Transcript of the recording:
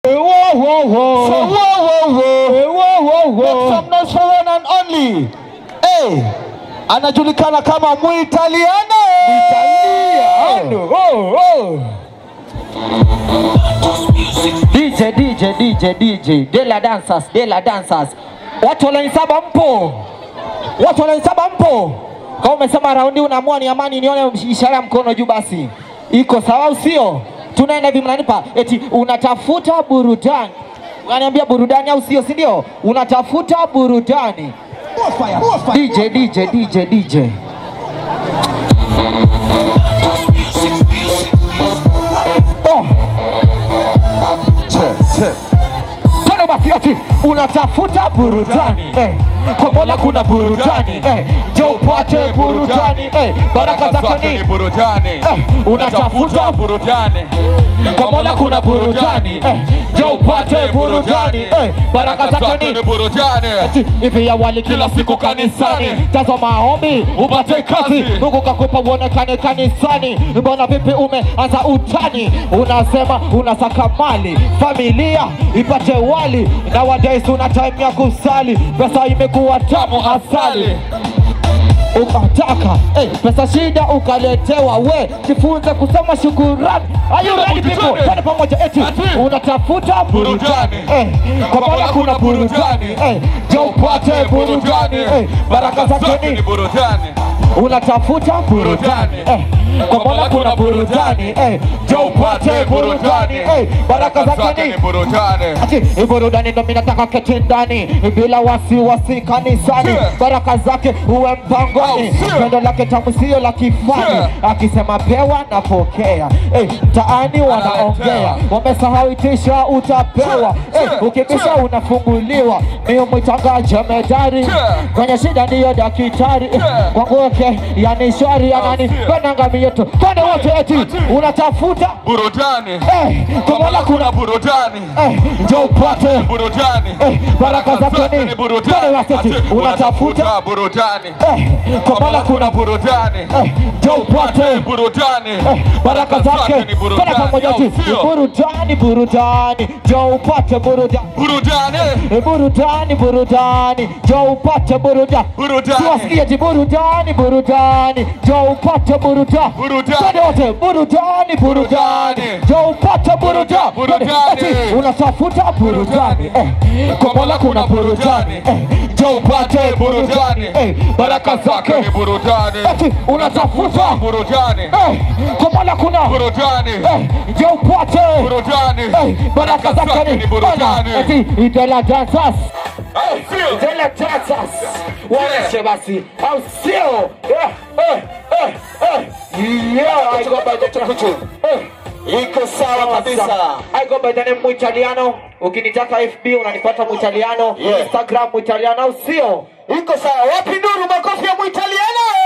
Whoa, whoa, whoa. So whoa, whoa, whoa. Whoa, whoa, Make whoa. some noise for one and only. Hey, anajulikana kama Muitaliano. Italiano. Oh, oh. DJ, DJ, DJ, DJ. Dela dancers, Dela dancers. Watu wananisaba mpo? Watu wananisaba mpo? Kama umesema raundi unaamua ni amani, nione ishara ya mkono juu basi. Iko sawa au sio? Tunaenda hivi mnanipa eti unatafuta burudani. Unaniambia burudani au sio, si ndio? Unatafuta burudani. DJ, DJ, DJ, DJ. Oh. Tano basi ati unatafuta burudani eh. Kwa Mola kuna burudani eh. Jo upate burudani eh. Baraka zake ni burudani eh. Unatafuta burudani kwa Mola kuna burudani eh. Jo upate burudani eh. Baraka zake ni burudani Ati, hivi awali kila siku kanisani, tazama maombi upate kazi, Mungu kakupa uonekane kanisani. Mbona vipi umeanza utani? Unasema unasaka mali, familia ipate wali, na wadais una time ya kusali, pesa imekuwa tamu asali ukataka hey, pesa shida ukaletewa, we jifunze kusema shukurani. Are you ready people? Twende pamoja eti Ati. unatafuta burudani Burudani. eh, kwa Mola kuna burudani eh, je upate burudani eh, baraka zake ni burudani unatafuta burudani eh, kwa Mola kuna burudani eh, je upate burudani eh, baraka zake ni burudani Ati, hii burudani ndo mimi nataka keti ndani bila wasiwasi kanisani, Yeah. baraka zake uwe mpangoni, Oh, yeah. pendo lake tamu sio la kifani, Yeah. akisema pewa napokea. Eh, mtaani wanaongea, Analetea. wamesahau itisha utapewa, Yeah. eh, Yeah. ukibisha Yeah. unafunguliwa. Mimi mwitanga jemedari, Yeah. kwenye shida ndiyo daktari, eh, Yeah. kwangu wake yani shwari anani yeah. penanga mieto, kwani wote eti unatafuta burudani eh, kwa Mola kuna burudani eh, njoo upate burudani Eh, baraka zake ni burudani Twende waseti, Ati, unatafuta burudani eh, kwa Mola kuna burudani eh, njoo upate burudani eh, baraka zake ni Twende burudani pamoja au eti, sio? burudani burudani njoo upate burudani burudani Eh, burudani burudani njoo upate burudani Burudani. siwasikie eti burudani burudani njoo upate burudani Burudani. Twende wote burudani burudani Burudani. njoo upate burudani Burudani. Twende, eti, unatafuta burudani eh, kwa Mola kuna burudani eh, njoo upate burudani eh, baraka zake ni burudani eti unatafuta burudani eh, kwa Mola kuna burudani eh, njoo upate burudani eh, baraka zake ni ni burudani eti idela dancers Au sio? idela dancers waoneshe basi au sio eh, eh, eh, eh. yeah I go by the eh. Iko sawa kabisa. I go by the name Muitaliano. Ukinitaka FB unanipata Muitaliano, Yeah. Instagram Muitaliano au sio? Iko sawa. Wapi nuru makofi ya Muitaliano?